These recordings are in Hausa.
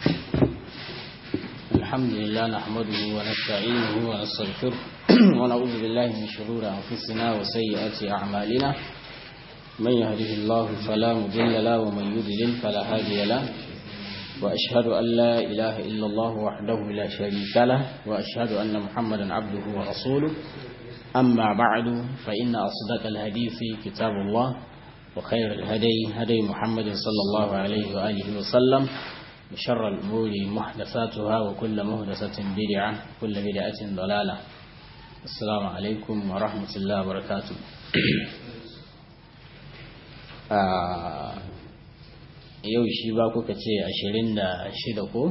الحمد لله نحمده ونستعينه ونستغفره ونعوذ بالله من شرور أنفسنا وسيئات أعمالنا من يهده الله فلا مضل له ومن يضلل فلا هادي له وأشهد أن لا إله إلا الله وحده لا شريك له وأشهد أن محمدا عبده ورسوله أما بعد فإن أصدق الحديث كتاب الله وخير الهدي هدي محمد صلى الله عليه وآله وسلم وشر الأمور محدثاتها وكل محدثة بدعة كل بدعة ضلالة السلام عليكم ورحمة الله وبركاته yau shi ba kuka ce ashirin da shida ko?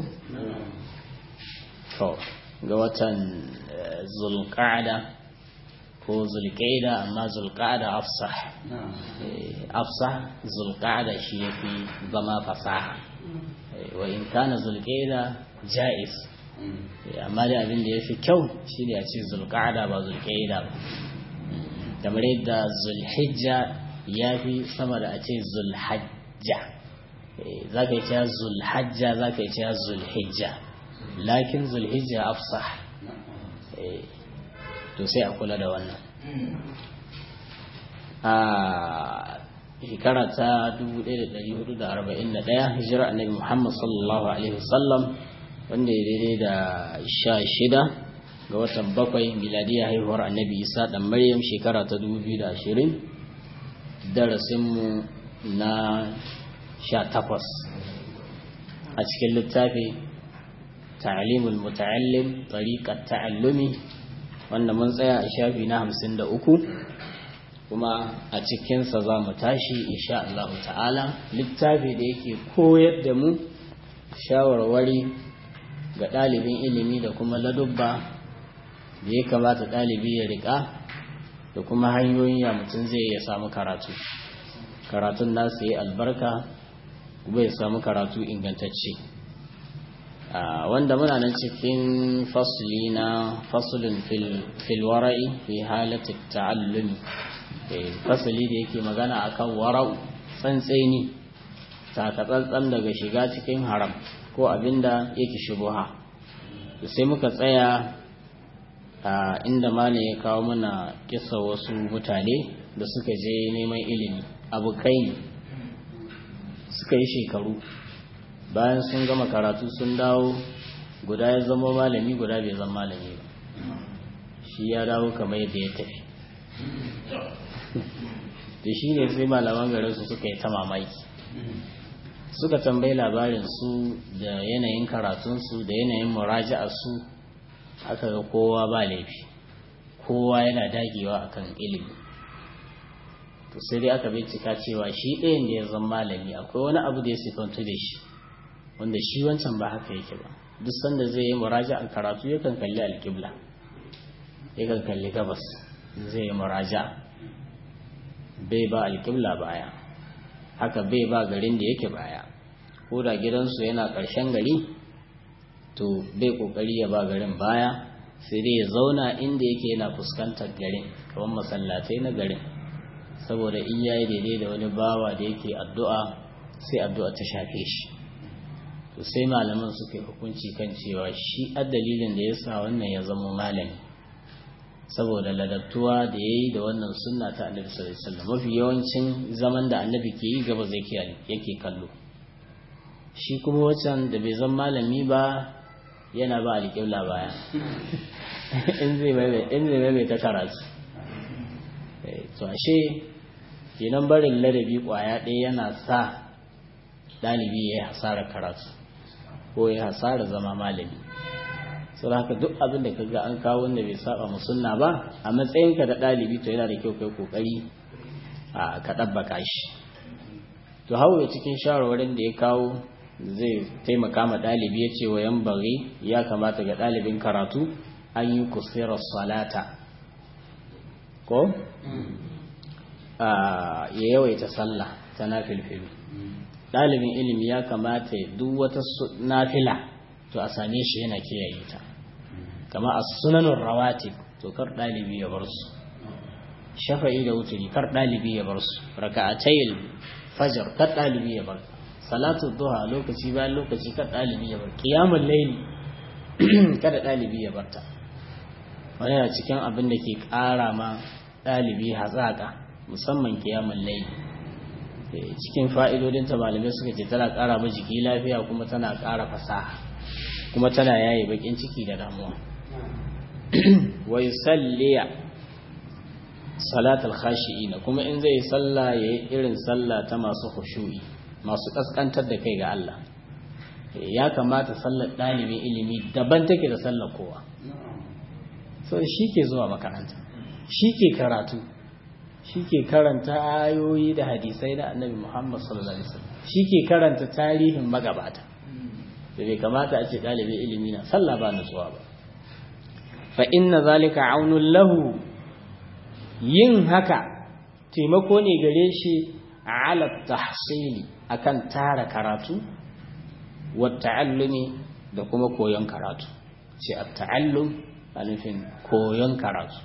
to ga watan zulƙada ko zulƙaida amma zulƙada afsah afsah zulƙada shi ya fi zama fasaha wa in kana zulƙaida ja'iz amma da abin da ya fi kyau shi ne a ce zulƙada ba zulƙaida ba kamar yadda zulhijja ya fi sama da a ce zulhajja za ka yi cewa zulhajja za ka yi cewa zulhijja lakin zulhijja afsah to sai a kula da wannan a shekara ta 1441 hijira annabi Muhammad sallallahu alaihi wasallam wanda ya daidai da sha shida ga watan bakwai miladiya haihuwar annabi isa dan maryam shekara ta 2020 darasinmu na sha takwas a cikin littafi ta'alimul muta'allim tariqat ta'allumi wanda mun tsaya a shafi na hamsin da uku kuma a cikinsa za mu tashi insha Allah ta'ala littafi da yake koyar da mu shawarwari ga ɗalibin ilimi da kuma ladubba da ya kamata ɗalibi ya riƙa da kuma hanyoyin ya mutum zai ya samu karatu karatun nasu yi albarka kuma ya samu karatu ingantacce wanda muna nan cikin fasli na fasulun filwara'i fi halatta ta'allumi fasali da yake magana akan wara'u tsantseni takatsantsan daga shiga cikin haram ko abinda yake shubuha sai muka tsaya a inda malam ya kawo mana kisa wasu mutane da suka je neman ilimi abokai ne suka yi shekaru bayan sun gama karatu sun dawo guda ya zama malami guda bai zama malami ba shi ya dawo kamar yadda ya tafi da shi ne sai malaman garinsu suka yi ta mamaki suka tambayi labarinsu da yanayin karatunsu da yanayin muraja'arsu aka ga kowa ba laifi kowa yana dagewa akan ilimi to sai dai aka bincika cewa shi ɗayan da ya zama malami akwai wani abu da ya sifantu da shi wanda shi wancan ba haka yake ba duk sanda zai yi muraja a karatu yakan kalli alƙibla yakan kalli gabas zai yi muraja bai ba alƙibla baya haka bai ba garin da yake baya ko da gidansu yana ƙarshen gari to bai ƙoƙari ya ba garin baya sai dai ya zauna inda yake yana fuskantar garin kamar masallatai na garin saboda in yayi daidai da wani bawa da yake addu'a sai addu'a ta shafe shi to sai malaman suka yi hukunci kan cewa shi a dalilin da ya sa wannan ya zama malami saboda ladabtuwa da ya yi da wannan sunna ta annabi sallallahu alaihi wasallam mafi yawancin zaman da annabi ke yi gaba zai yake kallo shi kuma wacan da bai zama malami ba yana ba alƙibla baya in zai mai ta karatu to ashe kenan barin ladabi kwaya ɗaya yana sa ɗalibi ya yi hasarar karatu ko ya hasara zama malami sau haka duk abin da kaga an kawo wanda bai saba mu sunna ba a matsayinka da ɗalibi to yana da kyau kai kokari a ka ɗabbaka shi to hawa cikin shawarwarin da ya kawo zai taimaka ma ɗalibi ya ce wa yan bari ya kamata ga ɗalibin karatu an yi kusurar salata ko ya yawaita sallah ta nafilfilu ɗalibin ilimi ya kamata duk wata nafila to a same shi yana kiyaye ta kama a sunanin rawatib to kar ɗalibi ya bar su shafa'i da wuturi kar ɗalibi ya bar su raka'atayil fajar kar ɗalibi ya bar salatu duha lokaci bayan lokaci kada ɗalibi ya bar qiyamul layli kada ɗalibi ya barta wani yana cikin abin da ke ƙara ma ɗalibi hazaƙa musamman qiyamul layli cikin fa'idodin ta malamai suka ce tana ƙara ma jiki lafiya kuma tana ƙara fasaha kuma tana yaye bakin ciki da damuwa wa yusalliya salatul khashi'ina kuma in zai salla yayi irin salla ta masu khushu'i masu kaskantar da kai ga Allah ya kamata sallar dalibin ilimi daban take da sallar kowa so shi ke zuwa makaranta shi ke karatu shi ke karanta ayoyi da hadisai na annabi Muhammad sallallahu alaihi wasallam shi ke karanta tarihin magabata da bai kamata a ce dalibin ilimi na sallah ba nutsuwa ba fa inna zalika aunun lahu yin haka taimako ne gare shi ala tahsili akan tara karatu wa ta'allumi da kuma koyon karatu ce a ta'allum a nufin koyon karatu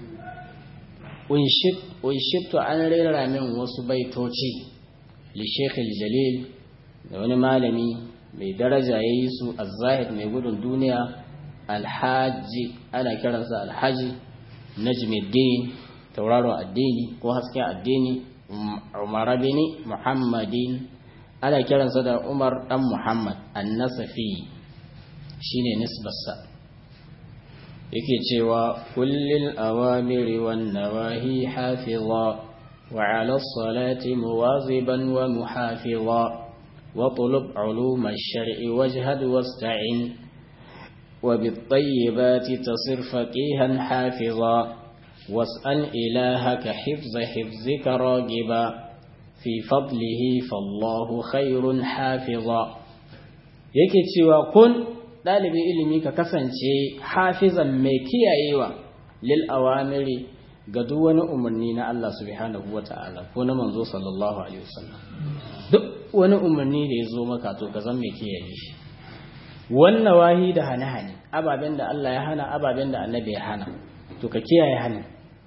unshittu an rera min wasu baitoci li shekhil jalil da wani malami mai daraja ya yi su az-zahid mai gudun duniya alhaji ana kiransa alhaji najmuddin tauraron addini ko hasken addini umar bin muhammadin ana kiransa da umar dan muhammad annasafi shine nisbarsa yake cewa kullil awamiri wan nawahi hafiza wa ala salati muwaziban wa muhafiza واطلب علوم الشرع واجهد واستعن وبالطيبات تصر فقيها حافظا واسأل إلهك حفظ حفظك راغبا في فضله فالله خير حافظا yake cewa kun ɗalibin ilimi ka kasance hafizan mai kiyayewa lil awamiri ga duk wani umarni na Allah subhanahu wa ta'ala ko na manzo sallallahu alaihi wasallam duk wani umarni da ya zo maka to ka zan mai kiyaye shi wannan wahi da hane-hane ababen da Allah ya hana ababen da annabi ya hana to ka kiyaye hana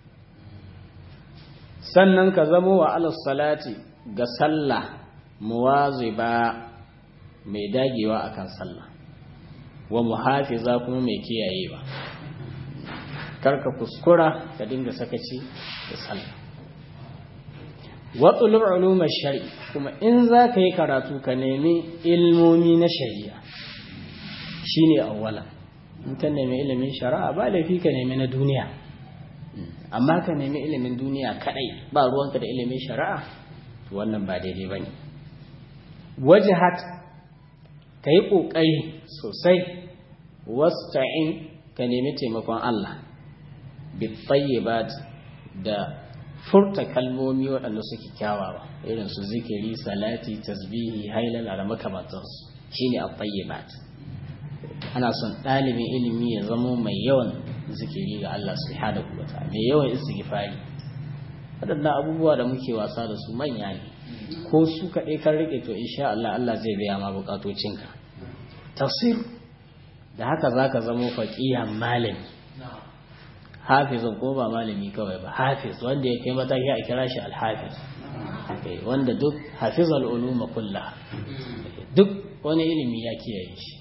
sannan ka zamo wa alas salati ga sallah muwaziba mai dagewa akan sallah wa muhafiza kuma mai kiyayewa karka kuskura ka dinga sakaci da sallah watsulub ulumar shari'i kuma in za ka yi karatu ka nemi ilmomi na shari'a shine awwala in ka nemi ilimin shari'a ba laifi ka nemi na duniya amma ka nemi ilimin duniya kadai ba ruwanka da ilimin shari'a to wannan ba daidai bane wajhat ka yi ƙoƙari sosai wasta'in ka nemi taimakon Allah bitayyibat da furta kalmomi waɗanda suke kyawawa irin su zikiri salati tasbihi hailala da makamantansu shine at-tayyibat ana son ɗalibin ilimi ya zamo mai yawan zikiri ga Allah subhanahu wa ta'ala mai yawan istighfari waɗannan abubuwa da muke wasa da su manya ne ko su kaɗai kan rike to insha Allah Allah zai biya ma bukatocinka tafsir da haka zaka zamo faqihan malami hafizun ko ba malami kawai ba hafiz wanda ya kai mataki a kira shi alhafiz wanda duk hafizal uluma kulla duk wani ilimi ya kiyaye shi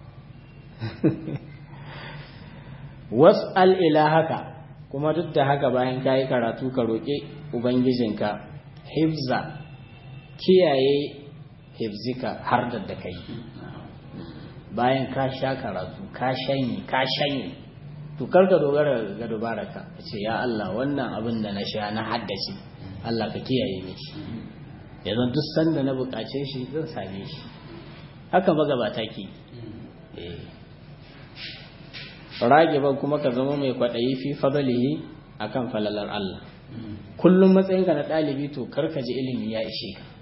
was'al ila haka kuma duk da haka bayan kayi karatu ka roƙi ubangijinka hifza kiyaye hifzika har da da kai bayan ka sha karatu ka shanye ka shanye to karka dogara ga dubaraka ka ce ya Allah wannan abin da na sha na haddace Allah ka kiyaye ni shi yanzu duk sanda na bukace shi zan same shi haka magabata ke eh ragiban kuma ka zama mai kwaɗayi fi fadalihi akan falalar Allah kullum matsayinka na ɗalibi to karka ji ilimi ya ishe ka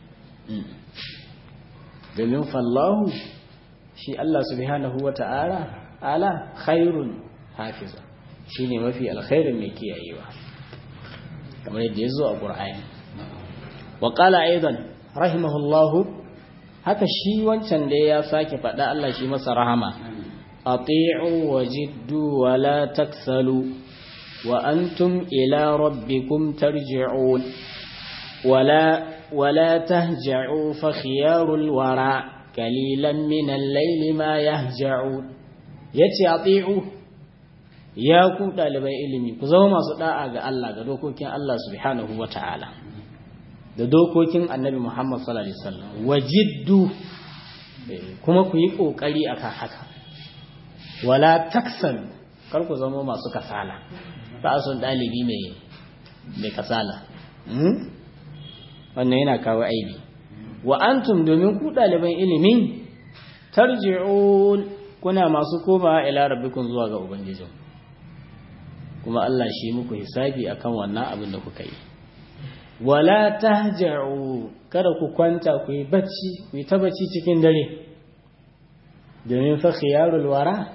domin fallahu shi Allah subhanahu wa ta'ala ala khairun hafiza shi ne mafi alkhairin mai kiyayewa kamar yadda ya zo a ƙur'ani wa ƙala aidan rahimahullahu haka shi wancan da ya sake faɗa Allah shi masa rahama ati'u wa jiddu wa la taksalu wa antum ila rabbikum tarji'un wa la ولا تهجعوا فخيار الورى قليلا من الليل ما يهجعون yace ati'u ya ku dalibai ilimi ku zama masu da'a ga Allah ga dokokin Allah subhanahu wata'ala da dokokin Annabi Muhammad sallallahu alaihi wasallam wajiddu kuma ku yi kokari akan haka wala taksan kar ku zama masu kasala ba son dalibi mai mai kasala wannan yana kawo aibi wa antum domin ku ɗaliban ilimin tarji'un kuna masu koma ila rabbikum zuwa ga ubangijin kuma Allah shi muku hisabi akan wannan abin da kuka yi wala tahja'u kada ku kwanta ku yi bacci ku yi ta bacci cikin dare domin fa khiyarul wara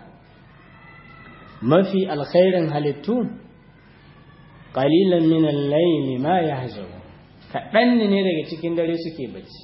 mafi alkhairin halittu qalilan min al-layli ma yahjaru kaɗan ne daga cikin dare suke bacci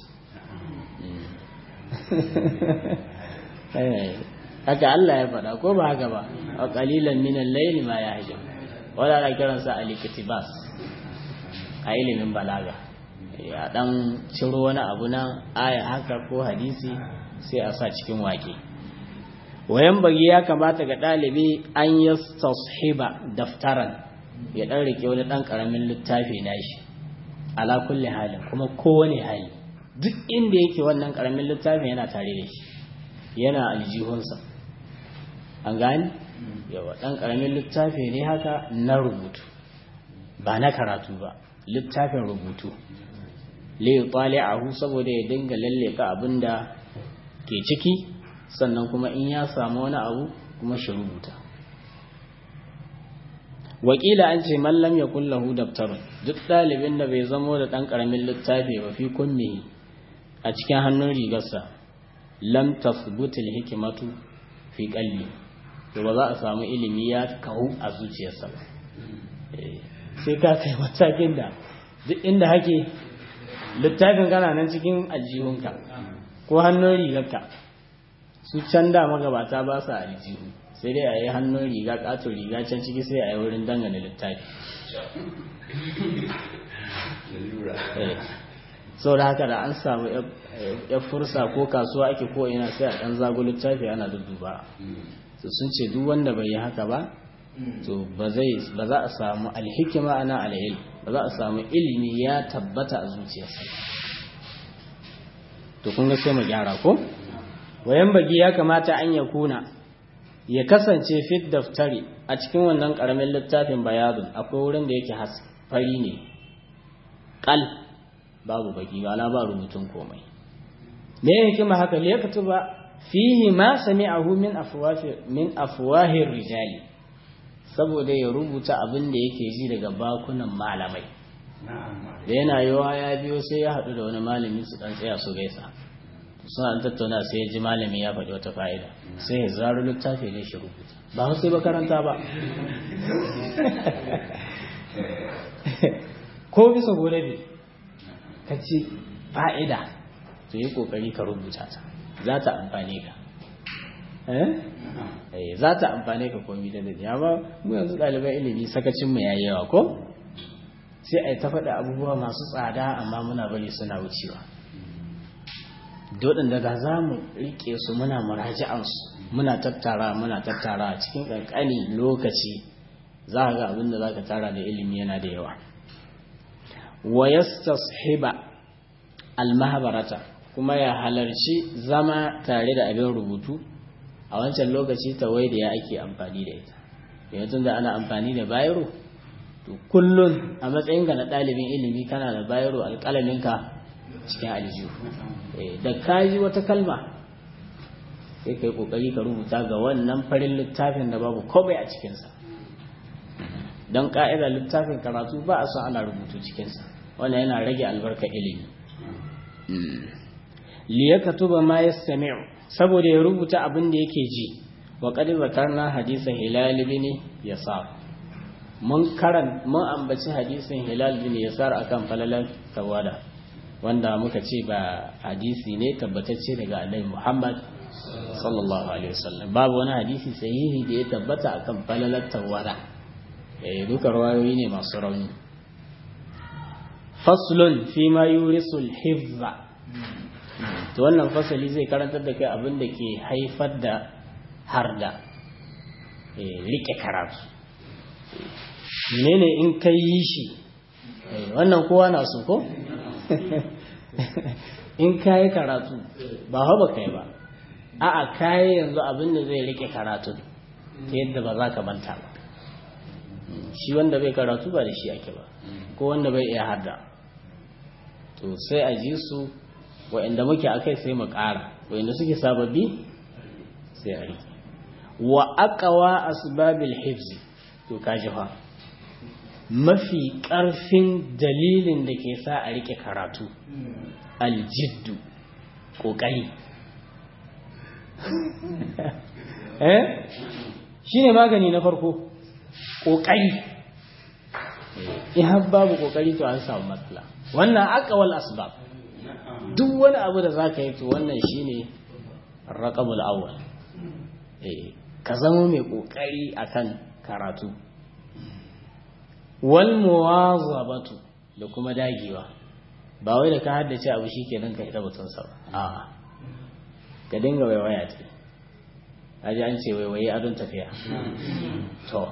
haka Allah ya faɗa ko ba haka ba a ƙalilan minan laili ma ya hajji wadda ana kiransa a likitibas a ilimin balaga a ɗan ciro wani abu na aya haka ko hadisi sai a sa cikin wake wayan bagi ya kamata ga ɗalibi an yi tashiba daftaran ya ɗan rike wani ɗan ƙaramin littafi na shi ala kulli halin kuma kowane hali duk inda yake wannan karamin littafin yana tare da shi yana aljihunsa an gani yawa dan karamin littafi ne haka na rubutu ba na karatu ba littafin rubutu li tali'ahu saboda ya dinga lalleka abinda ke ciki sannan kuma in ya samu wani abu kuma shi rubuta wakila an ce mallam ya kullahu daftarun duk ɗalibin da bai zamo da ɗan ƙaramin littafi ba fi kunne a cikin hannun rigarsa lam tasbutul hikimatu fi qalbi to ba za a samu ilimi ya kawo a zuciyarsa ba sai ka kai matakin da duk inda hake littafin kana nan cikin aljihunka ko hannun rigarka su can da magabata ba sa aljihu sai dai a yi hannun riga katon riga can ciki sai a yi wurin dangane littafi sau da haka da an samu ya fursa ko kasuwa ake ko ina sai a ɗan zago littafi ana dudduba to sun ce duk wanda bai yi haka ba to ba za a samu alhikima ana alayil ba za a samu ilimi ya tabbata a zuciyarsa to kun ga sai mu gyara ko wayan bagi ya kamata an ya kuna ya kasance fit daftari a cikin wannan karamin littafin bayadun akwai wurin da yake fari ne kal babu baki ba ba rubutun komai me ya hikima haka liya katuba fihi ma sami'ahu min afwahi min afwahir rijali saboda ya rubuta abin da yake ji daga bakunan malamai da yana yawa ya biyo sai ya haɗu da wani malami su ɗan tsaya su gaisa suna tattauna sai ya ji malami ya faɗi wata fa'ida sai ya zaro littafi ne shi rubuta ba sai ba karanta ba ko bisa gobe ka ci fa'ida to yi kokari ka rubuta ta za ta amfane ka eh za ta amfane ka komi da dadi amma mu yanzu ɗaliban ilimi sakacin mu yayi yawa ko sai ai ta faɗa abubuwa masu tsada amma muna bari suna wucewa dodin da da za mu rike su muna muraji'an su muna tattara muna tattara cikin kankani lokaci za ka ga abin da za ka tara da ilimi yana da yawa wa yastashiba almahbarata kuma ya halarci zama tare da abin rubutu a wancan lokaci tawai da ya ake amfani da ita yanzu da ana amfani da bayro to kullun a matsayin ga na ɗalibin ilimi kana da bayro alƙalaminka cikin aljihu da kaji wata kalma sai ka yi ƙoƙari ka rubuta ga wannan farin littafin da babu komai a cikinsa don ƙa'idar littafin karatu ba a son ana rubutu cikinsa wannan yana rage albarka ilimi liyakatuba ma yastami'u saboda ya rubuta abin da yake ji wa qad zakarna hadisan hilal bin yasar mun karan mun ambaci hadisin hilal bin yasar akan falalan tawada wanda muka ce ba hadisi ne tabbatacce daga annabi Muhammad sallallahu alaihi wasallam babu wani hadisi sahihi da ya tabbata akan falalan tawada eh duka rawayoyi ne masu rauni faslun fi ma yurisul hifza to wannan fasali zai karantar da kai abin da ke haifar da harda rike karatu menene in kai yi shi wannan kowa na so ko in kayi karatu ba haba kai ba a'a kayi yanzu abin da zai rike karatu ta yadda ba za ka manta ba shi wanda bai karatu ba da shi ake ba ko wanda bai iya hada to sai a ji su wa'inda muke akai sai mu ƙara wa'inda suke sababbi sai a rike wa aqwa asbabil hifzi to kaji fa mafi ƙarfin dalilin da ke sa a rike karatu aljiddu ƙoƙari eh shi ne magani na farko ƙoƙari in har babu ƙoƙari to an samu matsala wannan akawal asbab duk wani abu da za ka yi to wannan shi ne raƙamul awwal ka zama mai ƙoƙari akan karatu wal muwazabatu da kuma dagewa ba wai da ka haddace abu shikenan ka hita batun sa ba a ka dinga waiwaya ta aji an ce waiwaye adon tafiya to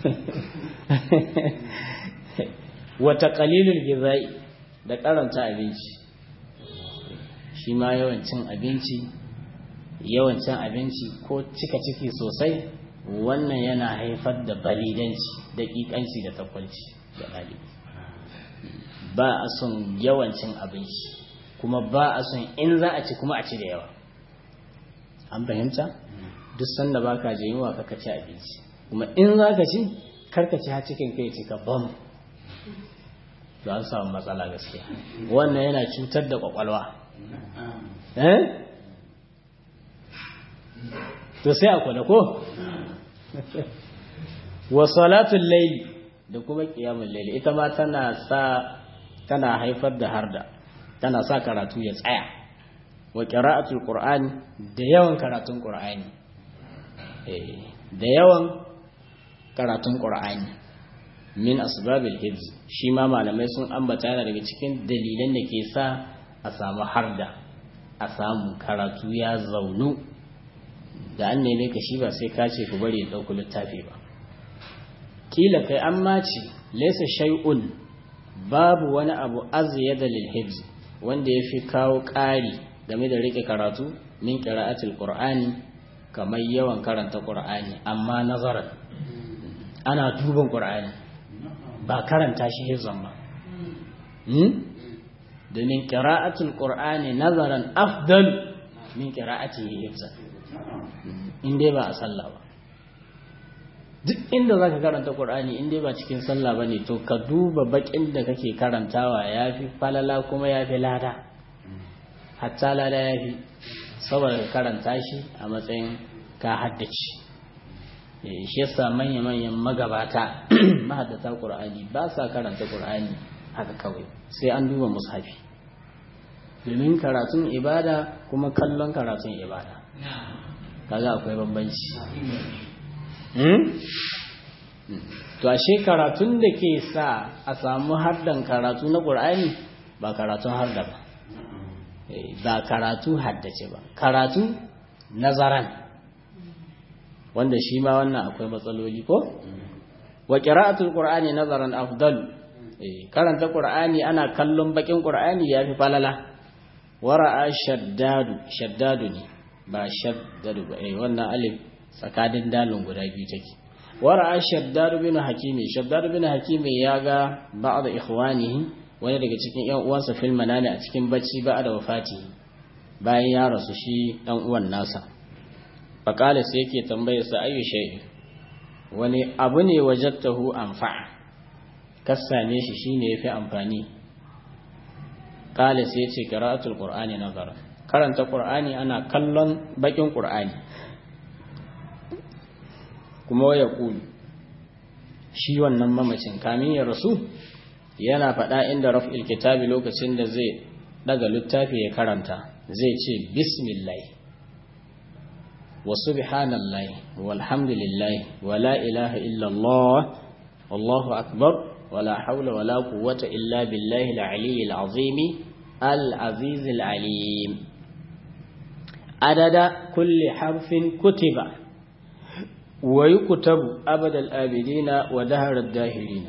wata qalilul gizai da karanta abinci shi ma yawan cin abinci yawan cin abinci ko cika ciki sosai wannan yana haifar da balidanci daƙiƙanci da takwalci da ɗalibi ba a son yawancin abinci kuma ba a son in za a ci kuma a ci da yawa an fahimta duk sanda ba ka je yunwa ka ci abinci kuma in za ka ci karka ci har cikin kai cika bam to an samu matsala gaskiya wannan yana cutar da kwakwalwa eh to sai a kula ko wa salatul layli da kuma qiyamul layli ita ma tana sa tana haifar da harda tana sa karatu ya tsaya wa qira'atul qur'ani da yawan karatun qur'ani eh da yawan karatun qur'ani min asbabil hifz shi ma malamai sun ambata yana daga cikin dalilan da ke sa a samu harda a samu karatu ya zaunu da an neme ka shi ba sai ka ce ku bari ya ɗauki littafi ba kila kai an mace laysa shay'un babu wani abu azyada lil hifz wanda yafi kawo ƙari game da rike karatu min qira'atil qur'ani kamar yawan karanta qur'ani amma nazaran ana duban qur'ani ba karanta shi hifzan ba domin qira'atul qur'ani nazaran afdal min qira'atihi hifzan in dai ba a sallah ba duk inda zaka karanta Qur'ani in dai ba cikin sallah bane to ka duba bakin da kake karantawa yafi falala kuma yafi lada hatta lada yafi saboda ka karanta shi a matsayin ka haddace shi yasa manya manyan magabata mahaddata Qur'ani ba sa karanta Qur'ani haka kawai sai an duba mushafi domin karatun ibada kuma kallon karatun ibada kaga akwai bambanci to ashe karatun da ke sa a samu hardan karatu na ƙur'ani ba karatun harda ba ba karatu haddace ba karatu nazaran wanda shi ma wannan akwai matsaloli ko wa qira'atul qur'ani nazaran afdal karanta qur'ani ana kallon bakin qur'ani yafi falala wara'a shaddadu shaddadu ne ba shaddadu ba eh wannan alif tsakanin dalin guda biyu take wara'a shaddadu bin hakimi shaddadu bin hakimi ya ga ba'da ikhwanihi wani daga cikin yan uwansa fil manani a cikin bacci ba da wafati bayan ya rasu shi dan uwan nasa faqala sai yake tambaye sa ayu shay wani abu ne wajadtahu anfa'a kasane shi shine yafi amfani qala sai yace qira'atul qur'ani nazara karanta qur'ani ana kallon bakin qur'ani kuma ya kulu shi wannan mamacin kamin ya rasu yana faɗa inda raf'il kitabi lokacin da zai daga littafi ya karanta zai ce bismillah wa subhanallah walhamdulillah wa la ilaha illallah wallahu akbar ولا حول ولا قوة إلا بالله العلي العظيم العزيز العليم عدد كل حرف كتب ويكتب أبد الآبدين ودهر الداهرين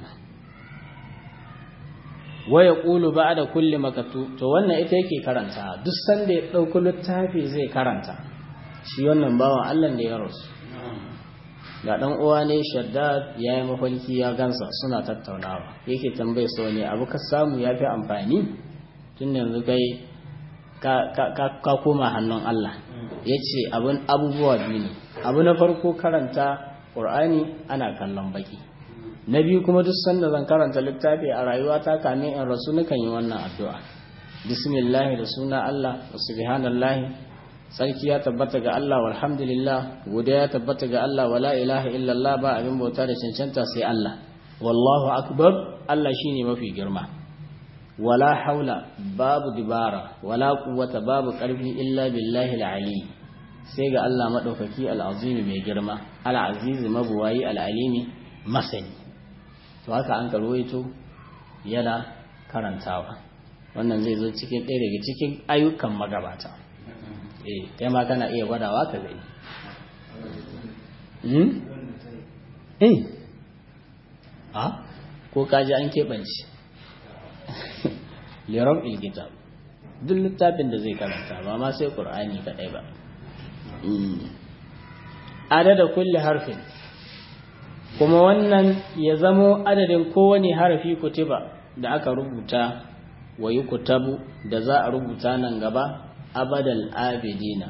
ويقول بعد كل مكتوب to wannan ita yake karanta duk sanda ya dauko littafi zai karanta shi wannan bawan Allah da ya rasu ga dan uwa ne shaddad ya yi mafarki ya gansa suna tattaunawa yake tambaye so ne abu ka samu ya fi amfani tun yanzu kai ka koma hannun Allah ya ce abubuwa biyu ne abu na farko karanta ƙur'ani ana kallon baki na biyu kuma duk sanda zan karanta littafi a rayuwata kamin in rasu nakan yi wannan addu'a bismillah da suna Allah wa subhanallahi sarki ya tabbata ga Allah walhamdulillah godiya ya tabbata ga Allah wala ilaha illallah ba abin bauta da cancanta sai Allah wallahu akbar Allah shine mafi girma wala haula babu dibara wala quwwata babu karfi illa billahi al-ali sai ga Allah madaukaki al-azimi mai girma al-aziz mabuwayi al-alimi masani to haka an karwaito yana karantawa wannan zai zo cikin ɗaya daga cikin ayyukan magabata eh kai ma kana iya gwadawa ka gani hmm eh a ko kaji an keɓance liram ilkitab duk littafin da zai karanta ba ma sai qur'ani kadai ba adada kulli harfin kuma wannan ya zamo adadin kowane harafi kutiba da aka rubuta wa yi kutabu da za a rubuta nan gaba abadal abidina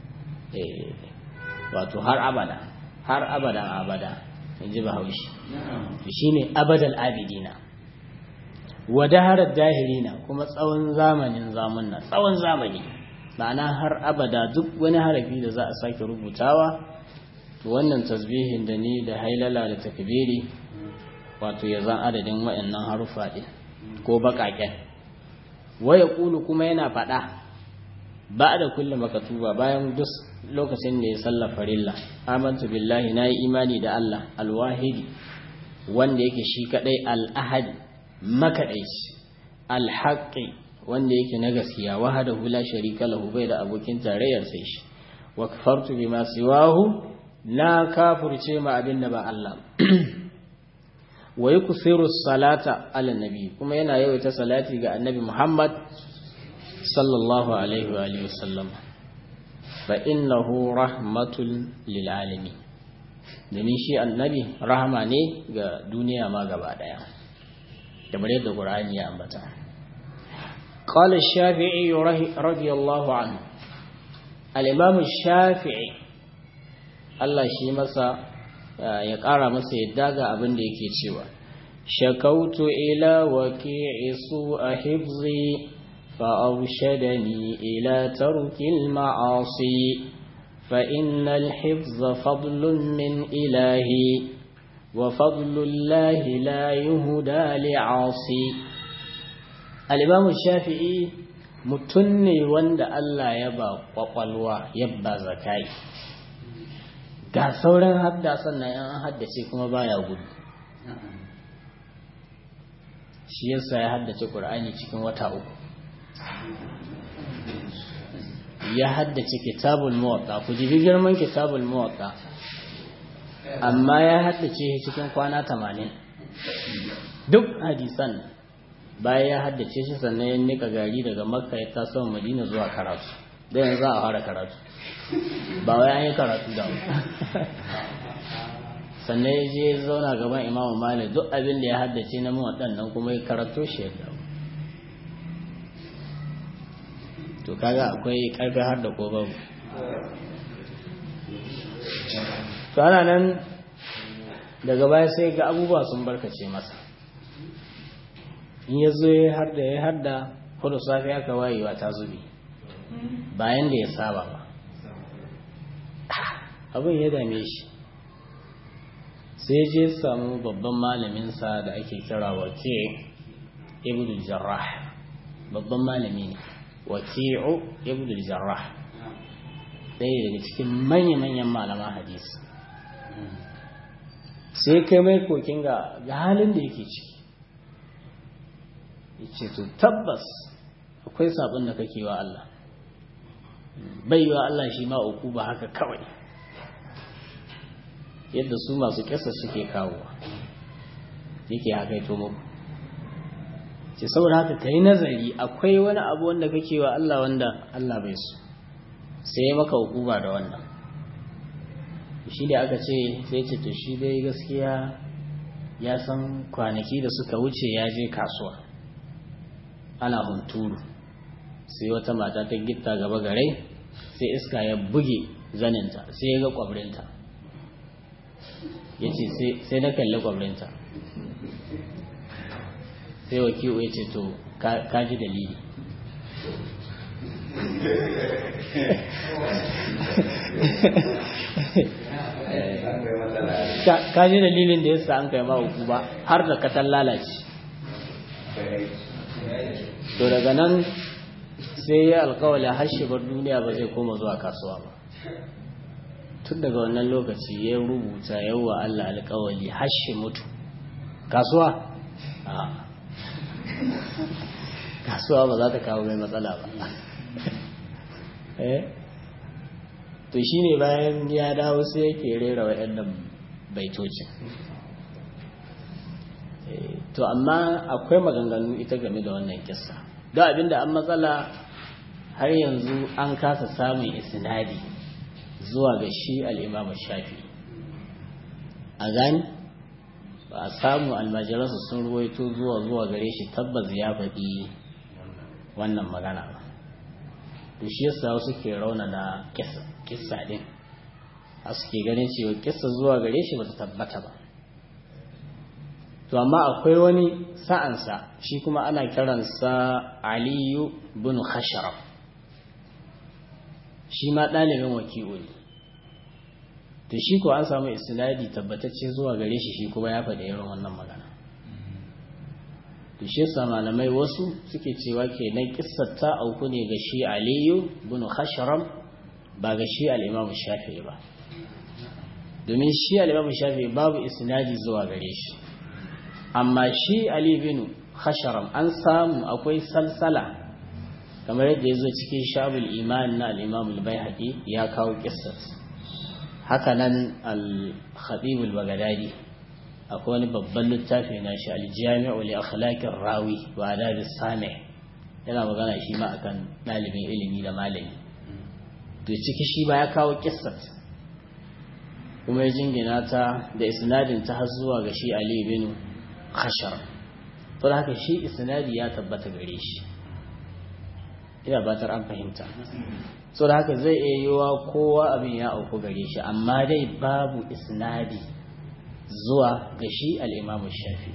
wato har abada har abadan abada in ji bahaushe shi ne abadal abidina wa daharar dahirina kuma tsawon zamanin zamunna tsawon zamani ma'ana har abada duk wani harafi da za a sake rubutawa to wannan tasbihin da ni da hailala da takbiri wato ya zan adadin waɗannan harufa ɗin ko baƙaƙen waya ƙulu kuma yana faɗa ba da kulle makatuba bayan duk lokacin da ya sallar farilla amantu billahi na yi imani da Allah alwahidi wanda yake shi kaɗai al'ahadi makaɗaici alhaƙi wanda yake na gaskiya wahada hula sharika lahu bai da abokin tarayyar sai shi wa kafartu bima siwahu na kafurce ma abin da ba Allah wa yuksiru salata ala nabi kuma yana yawaita salati ga annabi Muhammad sallallahu alaihi wa alihi wasallam fa innahu rahmatul lil alamin domin shi annabi rahama ne ga duniya ma gaba daya kamar yadda Qur'ani ya ambata قال الشافعي رضي الله عنه الإمام الشافعي Allah shi masa ya ƙara masa yadda ga abin da yake cewa shakautu ila waqi'i su a hifzi fa arshadani ila tarkil ma'asi fa innal hifza fadlun min ilahi wa fadlullahi la yuhda li'asi al-imam shafi'i mutum ne wanda Allah ya ba kwakwalwa ya ba zakai ga sauran hadda sannan yan an haddace kuma baya gudu shi yasa ya haddace ƙur'ani cikin wata uku ya haddace kitabul muwatta ku ji girman kitabul muwatta amma ya haddace cikin kwana tamanin duk hadisan bayan ya haddace shi sannan ya nika gari daga makka ya taso madina zuwa karatu da yanzu a fara karatu ba wai an yi karatu da mu sannan ya je zauna gaban imamu malik duk abin da ya haddace na waɗannan kuma ya karanto shi ya dawo to kaga akwai ƙarfi har da ko babu to ana nan daga baya sai ga abubuwa sun barkace masa in ya zo ya har da ya har da hudu safi aka wayewa ta zubi bayan da ya saba ba abin ya dame shi sai je samu babban malaminsa da ake kira wake ibn jarrah babban malami ne waki'u ibn jarrah ɗaya daga cikin manya-manyan malaman hadisi sai kai mai kokin ga halin da yake ciki ya ce to tabbas akwai sabon da kake wa Allah bai wa Allah shi ma uku ba haka kawai yadda su masu kyasa suke kawo yake haka ito muku ce saboda haka ka yi nazari akwai wani abu wanda kake wa Allah wanda Allah bai so sai maka hukuma da wannan shi da aka ce sai ce to shi dai gaskiya ya san kwanaki da suka wuce ya je kasuwa ana hunturu sai wata mata ta gitta gaba gare sai iska ya buge zaninta sai ya ga kwabrinta ya ce sai na kalli kwabrinta sai wakilu ya ce to ka ji dalili ka ji dalilin da yasa an kai ma uku ba har da katan lalace to daga nan sai ya alkawali hashebar duniya ba zai koma zuwa kasuwa ba tun daga wannan lokaci ya rubuta yawa Allah alkawali hashe mutu kasuwa kasuwa ba za ta kawo mai matsala ba to shi ne bayan ya dawo sai yake rera waɗannan baitocin to amma akwai maganganu ita game da wannan kissa don abinda an matsala har yanzu an kasa samun isnadi zuwa ga shi al'imamu shafi a gani ba a samu almajiransu sun ruwaito zuwa zuwa gare shi tabbas ya faɗi wannan magana ba to shi yasa wasu ke rauna na kissa din a suke ganin cewa kissa zuwa gare shi bata tabbata ba to amma akwai wani sa'ansa shi kuma ana kiransa aliyu bin khasharaf shi ma ɗalibin waki'u ne to shi ko an samu isnadi tabbatacce zuwa gare shi shi kuma ya faɗi irin wannan magana to shi yasa malamai wasu suke cewa kenan kissar ta auku ne ga shi aliyu bin khasharam ba ga shi al-imam shafi'i ba domin shi al-imam shafi'i babu isnadi zuwa gare shi amma shi ali bin khasharam an samu akwai salsala kamar yadda ya zo cikin shabul iman na al-imam al-baihaqi ya kawo kissar haka nan al-khatib al-baghdadi akwai wani babban littafi na shi aljami'u li akhlaqir rawi wa adab sami yana magana shi ma akan dalibin ilimi da malami to ciki shi ba ya kawo kissat kuma ya jingina ta da isnadin ta har zuwa ga shi Ali bin Khashar to haka shi isnadi ya tabbata gare shi ina batar an fahimta so da haka zai iya yiwa kowa abin ya auku gare shi amma dai babu isnadi zuwa ga shi al'imamu shafi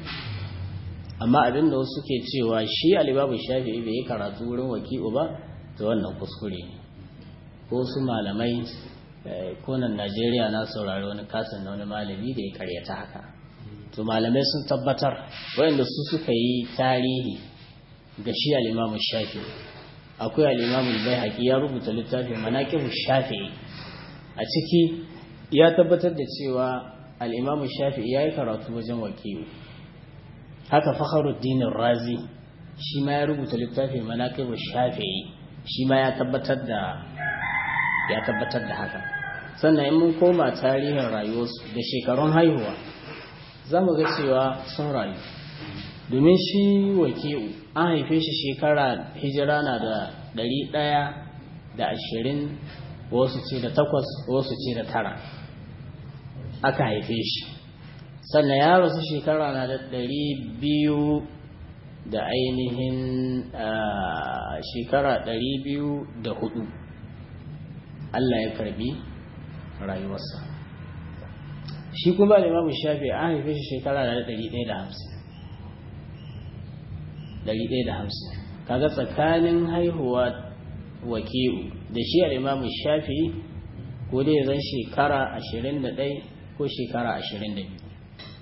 amma abin da wasu ke cewa shi al'imamu shafi bai yi karatu wurin waki'u ba ta wannan kuskure ne ko su malamai konan najeriya na saurari wani kasan na wani malami da ya karyata haka to malamai sun tabbatar wayanda su suka yi tarihi ga shi al'imamu shafi akwai al'imamu bai haƙi ya rubuta littafin manaƙin shafi a ciki ya tabbatar da cewa al'imamu shafi ya yi karatu wajen wakilu haka fakharuddin razi shi ma ya rubuta littafi manaqibu shafi'i shi ma ya tabbatar da ya tabbatar da haka sannan in mun koma tarihin rayuwarsu da shekarun haihuwa za mu ga cewa sun rayu domin shi wakilu an haife shi shekara hijira na da ɗari ɗaya da ashirin wasu ce da takwas wasu ce da tara aka haife shi sannan ya rasu shekara na da ɗari biyu da ainihin shekara ɗari biyu da hudu Allah ya karbi rayuwarsa shi kuma limamu shafi an haife shi shekara da ɗari ɗaya da hamsin ɗari ɗaya da hamsin kaga tsakanin haihuwa waki'u da shi al'imamu shafi ko dai zan shekara ashirin da ɗaya ko shekara ashirin da biyu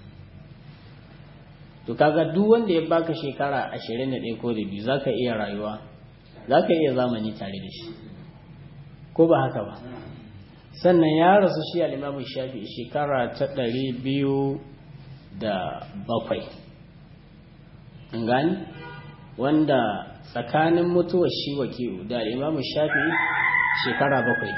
to kaga duk wanda ya baka shekara ashirin da ɗaya ko da biyu za ka iya rayuwa za ka iya zamani tare da shi ko ba haka ba sannan ya rasu shi al'imamu shafi shekara ta ɗari biyu da bakwai in gani wanda tsakanin mutuwar shi waki'u da al'imamu shafi'i shekara bakwai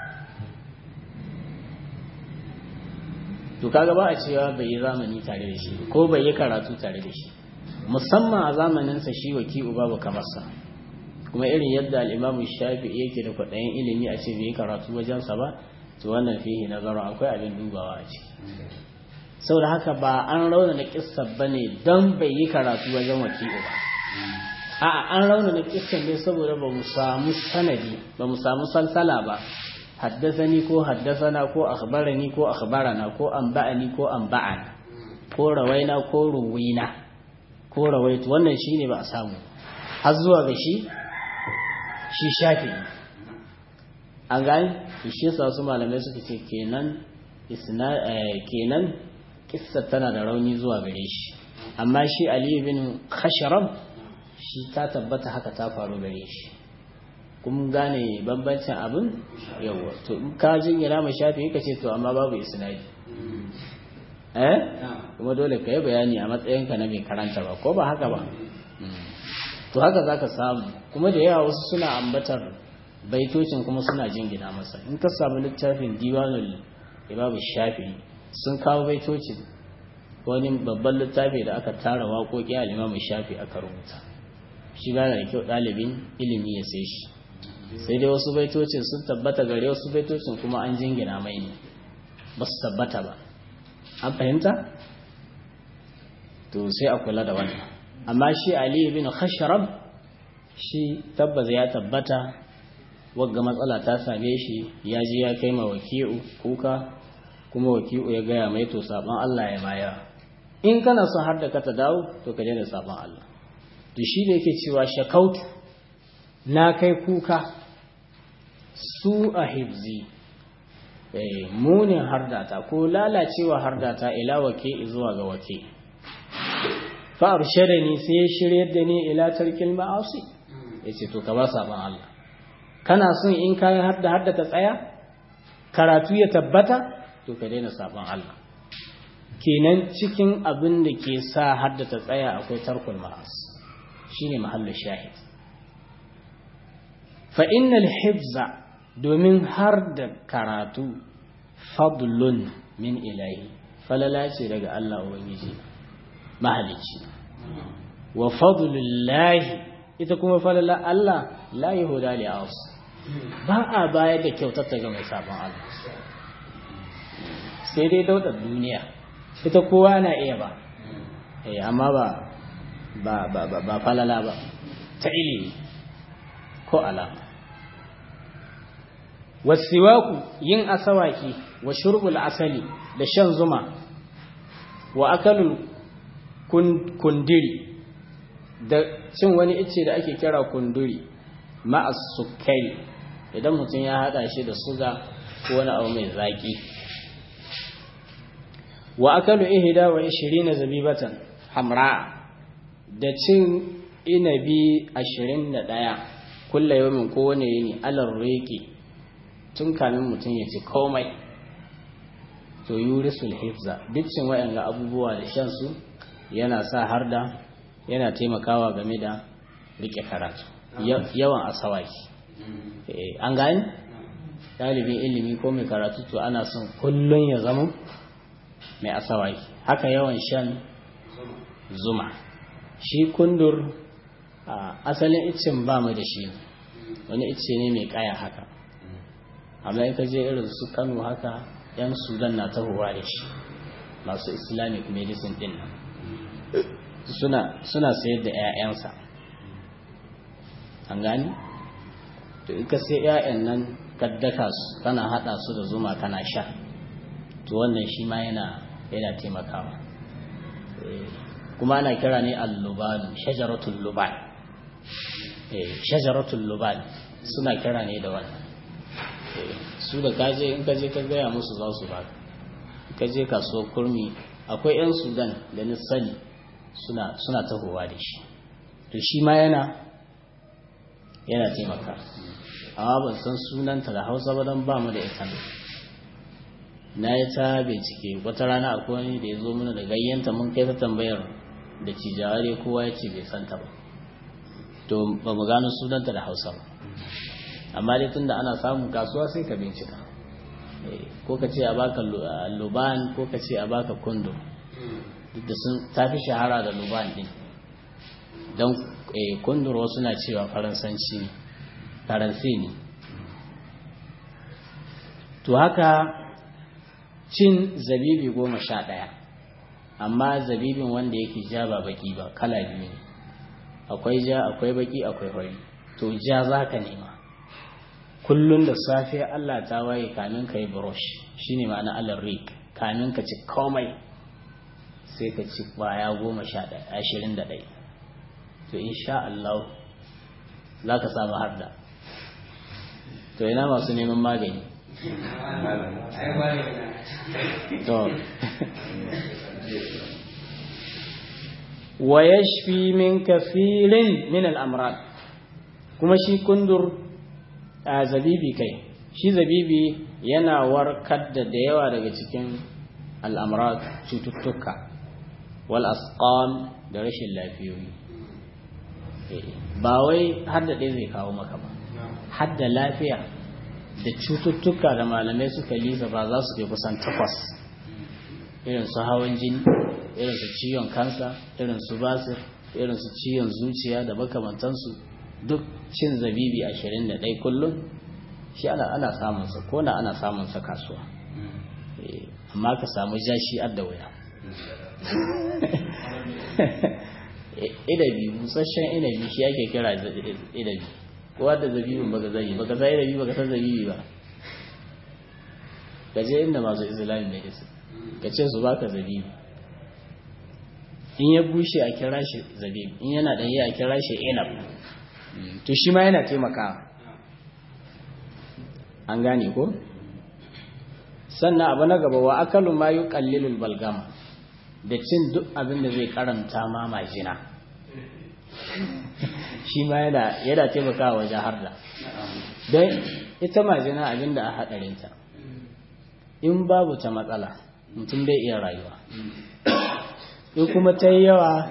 to kaga ba a cewa bai yi zamani tare da shi ko bai yi karatu tare da shi musamman a zamaninsa shi waki'u babu kamarsa kuma irin yadda al'imamu shafi'i yake da kwaɗayin ilimi a ce bai yi karatu wajensa ba to wannan fihi nazarin akwai abin dubawa a ciki saboda haka ba an rauna na kissa ba ne don bai yi karatu wajen waki'u ba a'a an rauna na kissan ne saboda ba mu samu sanadi ba mu samu salsala ba haddasani ko haddasana ko akhbarani ko akhbarana ko anba'ani ko anba'ana ko rawaina ko ruwina ko rawaitu wannan shine ba a samu har zuwa ga shi shi shafi an gani shi yasa wasu malamai suka ce kenan isna kenan kissa tana da rauni zuwa gare shi amma shi Ali bin Khasharam shi ta tabbata haka ta faru gare shi kun gane bambancin abin yawa to in ka jingina ma shafi ka ce to amma babu isnadi eh kuma dole ka yi bayani a matsayinka na mai karanta ba ko ba haka ba to haka zaka samu kuma da yawa wasu suna ambatar baitocin kuma suna jingina masa in ka samu littafin diwanul imamu shafi sun kawo baitocin wani babban littafi da aka tara waƙoƙi a limamu shafi aka rubuta shi gane da kyau ɗalibin ilimi ya sai shi sai dai wasu baitocin sun tabbata gare wasu baitocin kuma an jingina mai ne ba su tabbata ba an fahimta to sai a kula da wannan amma shi ali bin khashrab shi tabbas ya tabbata wagga matsala ta same shi ya ji ya kai ma waki'u kuka kuma waki'u ya gaya mai to saban Allah ya baya in kana son har da ka ta dawo to ka daina saban Allah to shi da yake cewa shakautu na kai kuka su a hibzi munin hardata ko lalacewa hardata ila wake zuwa ga wake fa'ar ni sai ya shirya da ni ila tarkil ma'asi ya ce to ka ba saban Allah kana son in kayan hadda hadda ta tsaya karatu ya tabbata to ka daina saban Allah kenan cikin abin da ke sa hadda ta tsaya akwai tarkul ma'asi shine mahallin shahid fa innal hifza domin har da karatu fadlun min ilahi falala ce daga Allah ubangiji mahalicci wa fadlullahi ita kuma falala Allah la yahuda li as ba a bayar da kyautar ta ga mai sabon Allah sai dai daudar duniya ita kowa na iya ba eh amma ba ba ba ba, ba falala ba ta ilimi ko alama wasiwaku yin asawaki wa shurbul asali da shan zuma wa akalul kundiri da cin wani icce da ake kira kunduri ma'as sukari idan mutum ya hada shi da suga ko wani abu mai zaki wa akalu ihda wa ishirina zabibatan hamra da cin inabi ashirin da ɗaya kulla yawmin kowane yini alar reki tun kamin mutum ya ci komai to yurisul hifza duk cin waɗanga abubuwa da shan su yana sa har da yana taimakawa game da rike karatu yawan asawaki an gani ɗalibin ilimi ko mai karatu to ana son kullum ya zama mai asawaki haka yawan shan zuma shi kundur asalin iccen ba mu da shi wani icce ne mai kaya haka amma in ka je irin su kano haka yan sudan na tahowa da shi masu islamic medicine din nan suna suna sayar da 'ya'yansa an gani to in ka sai 'ya'yan nan kaddaka su kana hada su da zuma kana sha to wannan shi ma yana yana taimakawa kuma ana kira ne al-luban shajaratul luban eh shajaratul luban suna kira ne da wannan su da kaje in kaje ka gaya musu za su baka kaje kasuwar kurmi akwai 'yan sudan da ni sani suna suna tahowa da shi to shi ma yana yana taimaka amma ban san sunanta da hausa ba don ba mu da ita na yi ta bincike wata rana akwai wani da ya zo mana da gayyanta mun kai ta tambayar da cijawa dai kowa ya ce bai santa ba to ba mu gano sunanta da hausa ba amma dai tunda ana samun kasuwa sai ka bincika ko ka ce a baka luban ko ka ce a baka kundo duk da sun tafi shahara da luban din don kundur wasu na cewa faransanci faransi ne to haka cin zabibi goma sha ɗaya amma zabibin wanda yake ja ba baki ba kala biyu ne akwai ja akwai baki akwai fari to ja za ka nema kullum da safe Allah ta waye kamin ka yi brush shine ma'ana Allah rik kamin ka ci komai sai ka ci kwaya goma sha ɗaya ashirin da ɗaya to insha Allah za ka samu harda to ina masu neman magani to wa yashfi min kafirin min al-amrad kuma shi kundur a zabibi kai shi zabibi yana warkar da da yawa daga cikin al'amrad cututtuka wal asqam da rashin lafiyoyi ba wai hadda ɗaya zai kawo maka ba hadda lafiya da cututtuka da malamai suka lisa ba za su kai kusan takwas irin su hawan jini irin su ciwon kansa irin su basir irin su ciwon zuciya da makamantansu duk cin zabibi ashirin da ɗai kullum shi ana ana samunsa ko na ana samunsa kasuwa amma ka samu jashi adda wuya inabi busasshen inabi shi ake kira inabi kowa da zabibin baka zabi baka sa inabi baka san zabibi ba ka je inda masu islamic medicine ka ce su baka zabibi in ya bushe a kira shi zabibi in yana ɗanye a kira shi inab to shi ma yana taimakawa an gane ko sannan abu na gaba wa akalu ma yi kallilul balgama da cin duk abin da zai karanta ma majina shi ma yana yana taimakawa wajen harda don ita majina abin da a haɗarinta in babu ta matsala mutum bai iya rayuwa in kuma ta yi yawa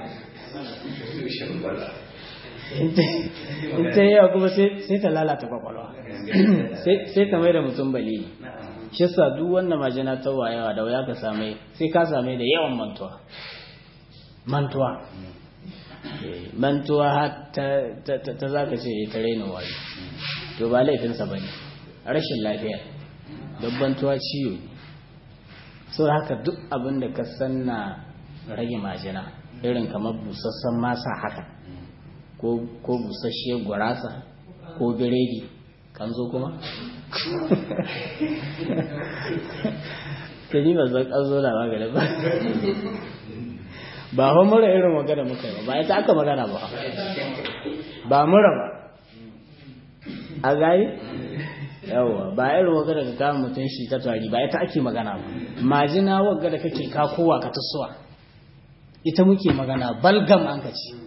in ta yi yawa kuma sai ta lalata kwakwalwa sai ta mai da mutum bali shi sa duk wannan majina ta yawa da waya ka same sai ka same da yawan mantuwa mantuwa mantuwa har ta za ka ce ta raina wayo to ba laifinsa ba ne rashin lafiya dabbantuwa ciwo ne sau haka duk abin da ka san na rage majina irin kamar busassan masa haka ko busasshe gurasa ko biredi kan zo kuma? ta ni ba zan kan zo na magana ba ba hau mura irin magana muka yi ba ita aka magana ba ba mura ba a gari yawa ba irin magana ka kama mutum shi ta tari ba ita ake magana ba majina wagga da kake kakowa ka tasowa ita muke magana balgam an ka ce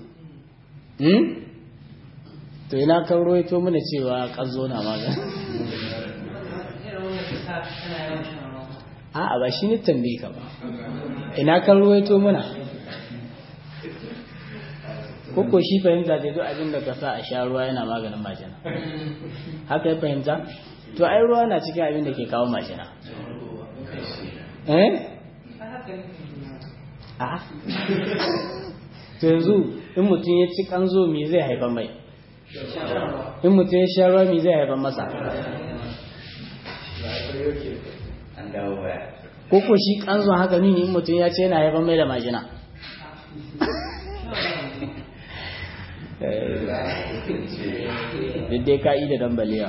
to ina kan roito mana cewa ƙazo na magana a'a ba shi ne tambaye ka ba ina kan roito mana koko shi fahimta da duk abin da ka sa a sha ruwa yana maganin majina haka ya fahimta to ai ruwa na cikin abin da ke kawo majina eh a to yanzu in mutum ya ci kanzo me zai haifar mai in mutum ya sha ruwa me zai haifar masa koko shi kanzo haka nuni in mutum ya ce yana haifar mai da majina duk dai ka'i da dambaliya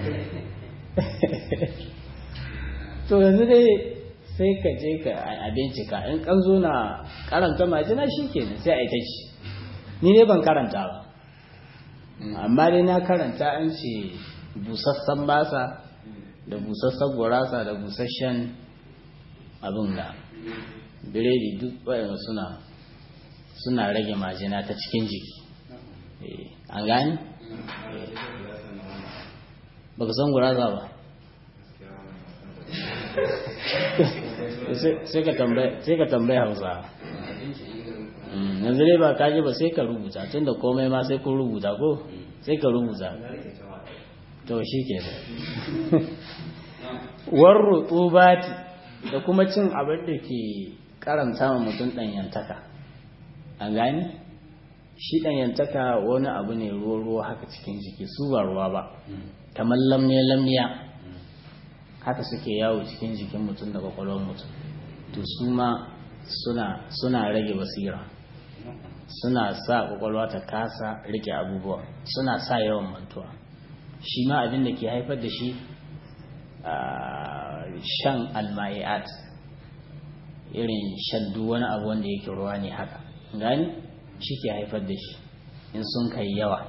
to yanzu dai sai ka je ka a bincika in kan zo na karanta majina shi ke sai a ita ci ni ne ban karanta ba amma dai na karanta an ce busassan basa da busassan gurasa da busasshen abin da biredi duk waɗanda suna suna rage majina ta cikin jiki an gani? ba ka san guraza ba sai ka tambaye hausa yanzu dai ba kaji ba sai ka rubuta tunda komai ma sai kun rubuta ko sai ka rubuta to shi ke da warru tsubati da kuma cin abin da ke karanta wa mutum ɗanyantaka an gani shi ɗanyantaka wani abu ne ruwa-ruwa haka cikin jiki su ba ruwa ba kamar lamniya-lamniya haka suke yawo cikin jikin mutum da kwakwalwar mutum to su ma suna rage basira suna sa kwakwalwa ta kasa rike abubuwa suna sa yawan mantuwa shi ma abin da ke haifar da shi shan alma'i'at irin shan duk wani abu wanda yake ruwa ne haka gani shi ke haifar da shi in sun kai yawa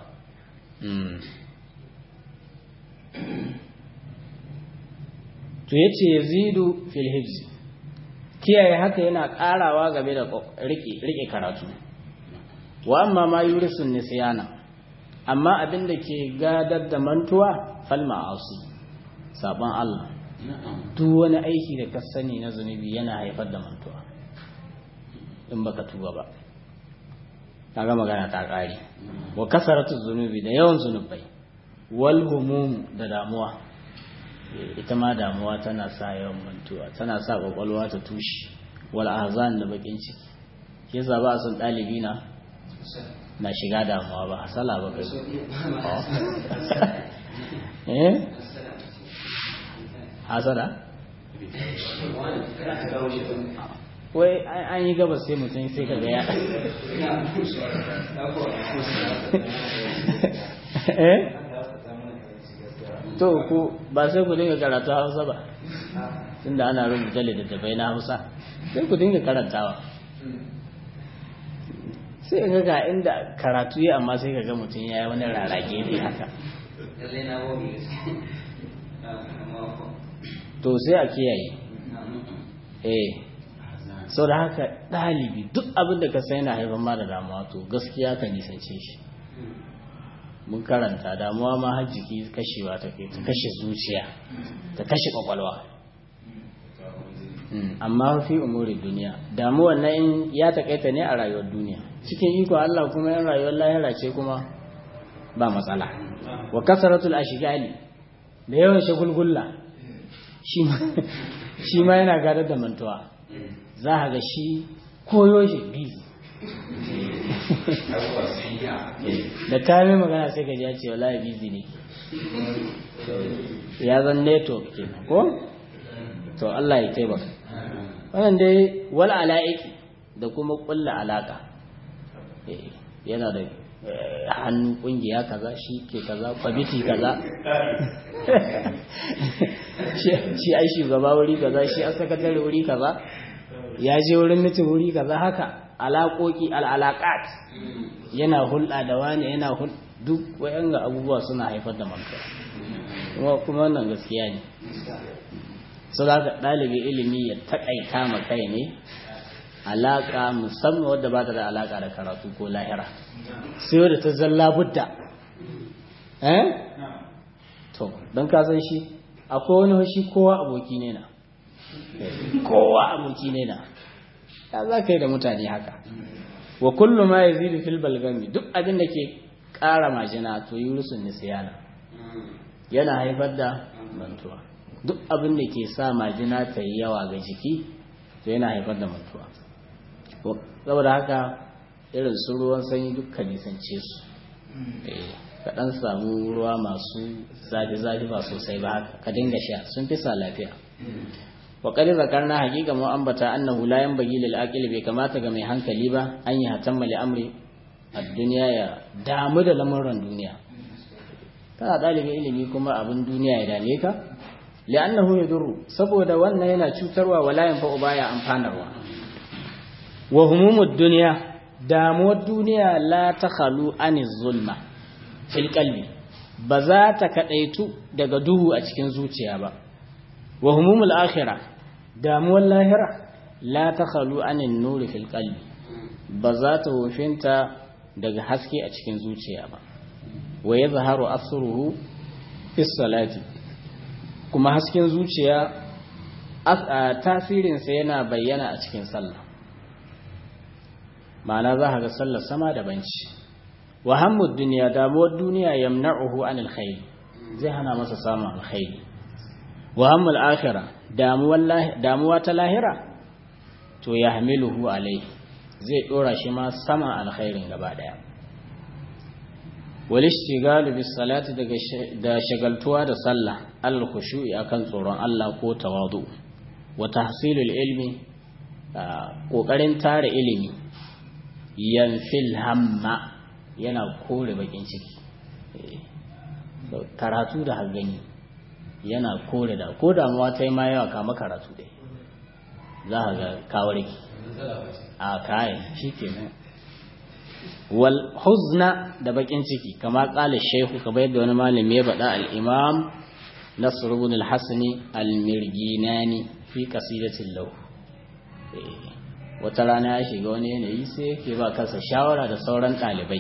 to ya ce yazidu fil hibzi kiyaye haka yana karawa game da rike karatu wa amma ma yurisun nisyana amma abin da ke gadar da mantuwa fal ma'asi saban Allah duk wani aiki da ka sani na zunubi yana haifar da mantuwa in baka tuba ba kaga magana ta kare wa kasaratu zunubi da yawan zunubai wal humum da damuwa ita ma damuwa tana sa yawan mantuwa tana sa kwakwalwa ta tushe wal ahzan da bakin ciki ke yasa ba a son dalibi na na shiga damuwa ba hasala ba kai eh hasada wai an yi gabas sai mutum sai ka gaya eh to ku ba sai ku dinga karatu hausa ba tunda ana rubuta littattafai na hausa sai ku dinga karantawa sai ga ga inda karatu ya amma sai ka ga mutum ya yi wani rarage ne haka to sai a kiyaye eh sau da haka ɗalibi duk abin da ka sai yana haifar ma da damuwa to gaskiya ka nisance shi mun karanta damuwa ma har jiki kashewa ta kai ta kashe zuciya ta kashe kwakwalwa amma fi umuri duniya damuwar na in ya takaita ne a rayuwar duniya cikin iko Allah kuma yan rayuwar lahira ce kuma ba matsala wa kasaratul ashgali da yawan shagulgulla shi ma yana gadar da mantuwa za a ga shi koyo shi bizi da kamin magana sai ka ji ya ce wallahi bizi ne ya zan network ke ko to Allah ya taimaka wannan dai wal ala'iki da kuma kulla alaka yana da hannu kungiya kaza shi ke kaza kwamiti kaza shi ai shugaba wuri kaza shi a sakatare wuri kaza ya je wurin mitin wuri kaza haka alaƙoƙi al'alaƙat yana hulɗa da wani yana hulɗa duk wayan ga abubuwa suna haifar da mantuwa kuma wannan gaskiya ne sau da ɗalibin ilimi ya taƙaita ma kai ne alaƙa musamman wadda ba ta da alaƙa da karatu ko lahira sai wadda ta zalla budda eh to don ka san shi akwai wani shi kowa aboki ne na kowa aboki ne na ya za ka yi da mutane haka wa kullu ma yazidu fil balgami duk abin da ke ƙara majina to yurusun nisyana yana haifar da mantuwa duk abin da ke sa majina ta yi yawa ga jiki to yana haifar da mantuwa saboda haka irin su ruwan sanyi duk ka nisance su ka ɗan samu ruwa masu zafi-zafi ba sosai ba haka ka dinga sha sun fi sa lafiya wa qad zakarna haqiqa mu ambata annahu la yanbaghi lil aqil bai kamata ga mai hankali ba an yi hatamma li amri ad-dunya ya damu da lamuran duniya kana dalibin ilimi kuma abin duniya ya dame ka li'annahu yadurru saboda wannan yana cutarwa wala yanfa'u baya amfanarwa wa humumud dunya damuwar duniya la takhalu aniz zulma fil qalbi ba za ta kadaitu daga duhu a cikin zuciya ba wa humumul akhirah damuwar lahira la takhalu anin nuri fil qalbi ba za ta wofinta daga haske a cikin zuciya ba wa yadhharu asruhu fis salati kuma hasken zuciya tasirinsa yana bayyana a cikin sallah ma'ana za ka ga sallar sama da banci wa hammud duniya damuwar duniya yamna'uhu anil khair zai hana masa samun alkhairi wa hammul akhira damuwa ta lahira to ya hamiluhu alai zai dora shi ma sama alkhairin gaba daya wal ishtigalu bis salati daga da shagaltuwa da sallah al khushu'i akan tsoron Allah ko tawadu wa tahsilul ilmi kokarin tare ilimi yanfil hamma yana kore bakin ciki karatu da hangani yana kore da ko damuwa ta yi ma yawa kama karatu dai za ka ga kawarki a kayan shi ke nan wal huzna da bakin ciki kama kala shehu ka bayar da wani malami ya baɗa al'imam nasir ibn al-hasani al-mirginani fi qasidatin lahu wata rana ya shiga wani yanayi sai yake ba kansa shawara da sauran ɗalibai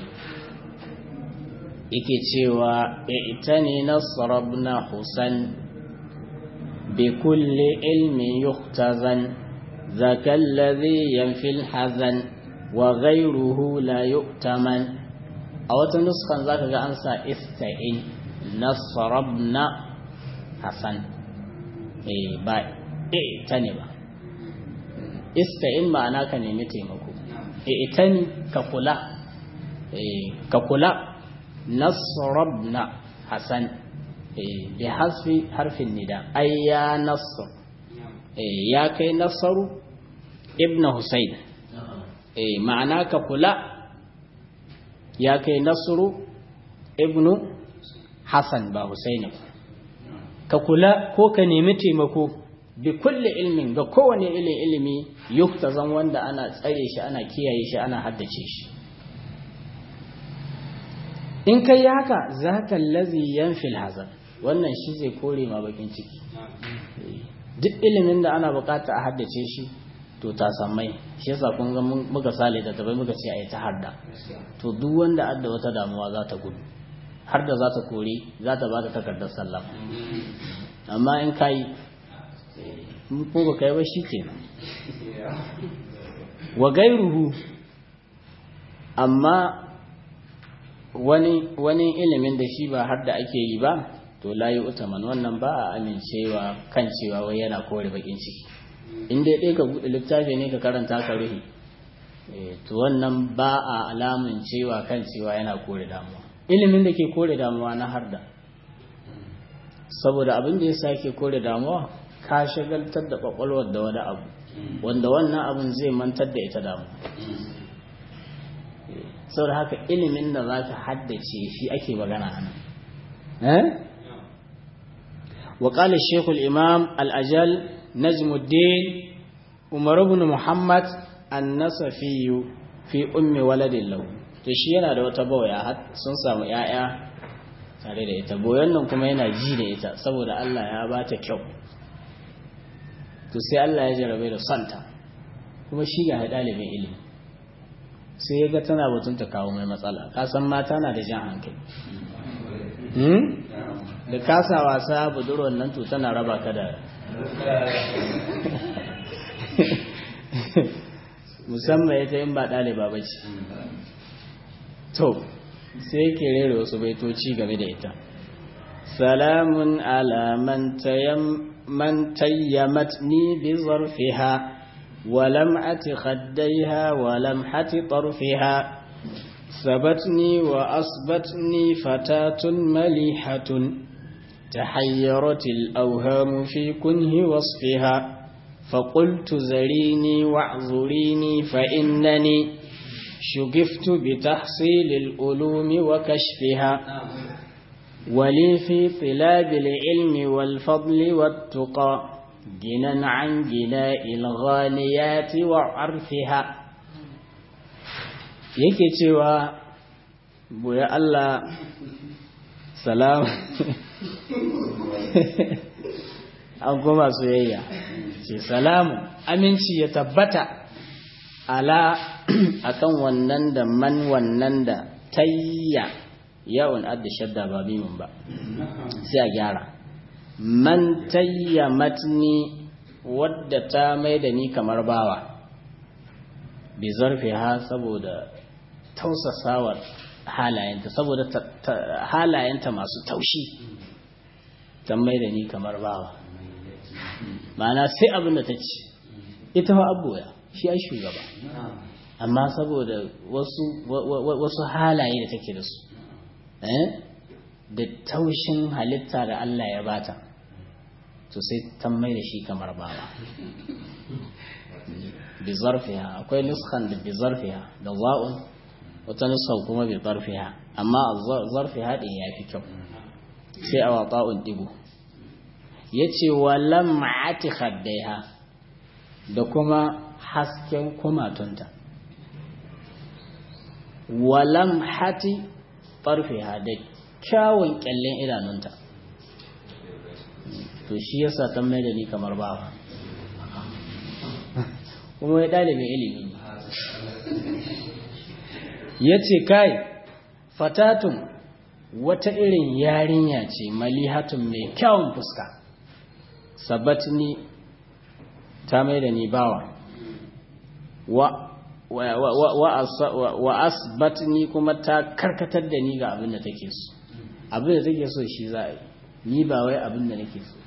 yake cewa ita ne nasarabna husan bi kulli ilmi yuhtazan zaka allazi yanfil hazan wa ghayruhu la yu'taman a wata nuskan zaka ga an sa ista'in nasarabna hasan eh ba ita ne ba ista'in ma'ana ka nemi taimako ita ne ka kula ka kula nasrabna hasan bi hasfi harfin nida ay ya nasr ya kai nasaru ibnu husayn ma'ana ka kula ya kai nasru ibnu hasan ba husayn ka kula ko ka nemi taimako bi kulli ilmin ga kowane ilin ilimi yuktazan wanda ana tsare shi ana kiyaye shi ana haddace shi in kai yi haka za ka lazi yanfil hazan wannan shi zai kore ma bakin ciki duk ilimin da ana bukata a haddace shi to ta sammai shi yasa kun ga muka sale da tabai muka ce a yi ta harda to duk wanda adda wata damuwa za ta gudu har da za ta kore za ta ba ta takardar sallama amma in ka yi ko ba ka yi ba shi kenan wa gairuhu amma wani wani ilimin da shi ba har da ake yi ba to layi utaman wannan ba a amincewa kan cewa wai yana kore bakin ciki in dai ɗaya ka buɗe littafi ne ka karanta ka ruhi to wannan ba a alamun cewa kan cewa yana kore damuwa ilimin da ke kore damuwa na harda saboda abin da ya sake kore damuwa ka shagaltar da kwakwalwar da wani abu wanda wannan abin zai mantar da ita damu sau da haka ilimin da za ka haddace shi ake magana a nan وقال الشيخ الإمام الأجل نجم الدين عمر بن محمد النصفي في أم ولد له shi yana da wata bawaya sun samu ‘ya'ya tare da ita boyan nan kuma yana ji da ita saboda Allah ya ba ta kyau to sai Allah ya jarabe da santa kuma shi ga ɗalibin ilimi sai ya ga tana batun ta kawo mai matsala kasan mata na da jan hankali da kasa wasa budurwar nan to tana raba ka da musamman ita yin ba ɗaliba ba ce to sai yake rere wasu baitoci game da ita salamun ala man tayyamatni bi zarfiha ولمعة خديها ولمحة طرفها ثبتني وأصبتني فتاة مليحة تحيرت الأوهام في كنه وصفها فقلت زريني واعذريني فإنني شغفت بتحصيل العلوم وكشفها ولي في طلاب العلم والفضل والتقى جنا عن جناء الغاليات وعرفها yake cewa boye Allah salam an goma soyayya ce salamu aminci ya tabbata ala akan wannan da man wannan da tayya yawon adda shadda ba bimin ba sai a gyara man tayya matni wadda ta mai da ni kamar bawa bi zarfiha saboda tausasawar halayenta saboda halayenta masu taushi ta mai da ni kamar bawa ma'ana sai abin da ta ce ita fa abuya shi ai shugaba amma saboda wasu wasu halaye da take da su da taushin halitta da Allah ya bata to sai ta mai da shi kamar bawa bi zarfiha akwai nuskan da bi zarfiha da za'un wata nuskan kuma bi zarfiha amma zarfiha din ya fi kyau sai a wata'un digo ya ce wa lam'ati khaddaiha da kuma hasken kumatunta wa lamhati farfiha da kyawun kyallen idanunta to shi yasa ta mai da ni kamar bawa kuma ya ɗalibin ilimi ya ce kai fatatun wata irin yarinya ce malihatun mai kyawun fuska sabatni ta mai da ni bawa wa wa asbatni kuma ta karkatar da ni ga abin da take so abin da take so shi za a yi ni ba wai abin da nake so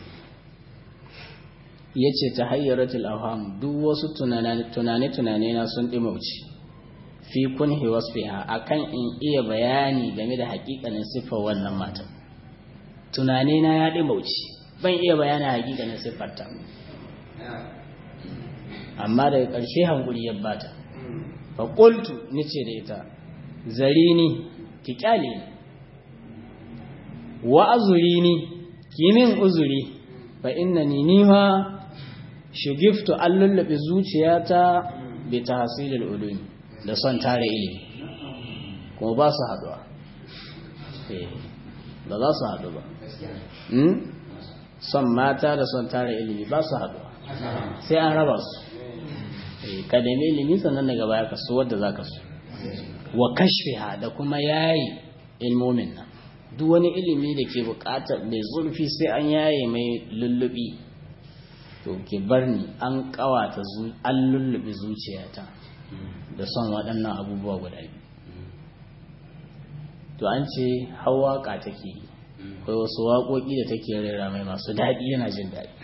ya ce ta hayyaratul awham duk wasu tunane-tunane na sun ɗimauci fi kunhi wasfiha akan in iya bayani game da hakikanin siffar wannan matan tunane na ya ɗimauci ban iya bayani hakikanin siffarta amma daga ƙarshe hankuri ya bata fa qultu nace da ita zarini ki kyale ni wa azurini kimin uzuri fa innani nima shugiftu an lullabe zuciyata bi tahsilil ulum da son tare ilimi kuma ba su haduwa ba za su haɗu ba son mata da son tare ilimi ba su haduwa sai an raba su ka nemi ilimi sannan daga baya ka so wadda za ka so wa kashfiha da kuma yayi ilmomin nan duk wani ilimi da ke bukatar mai zurfi sai an yaye mai lullubi to ke bar ni an kawata an lullubi zuciyata da son waɗannan abubuwa guda biyu to an ce hawaƙa take yi akwai wasu waƙoƙi da take rera mai masu daɗi yana jin daɗi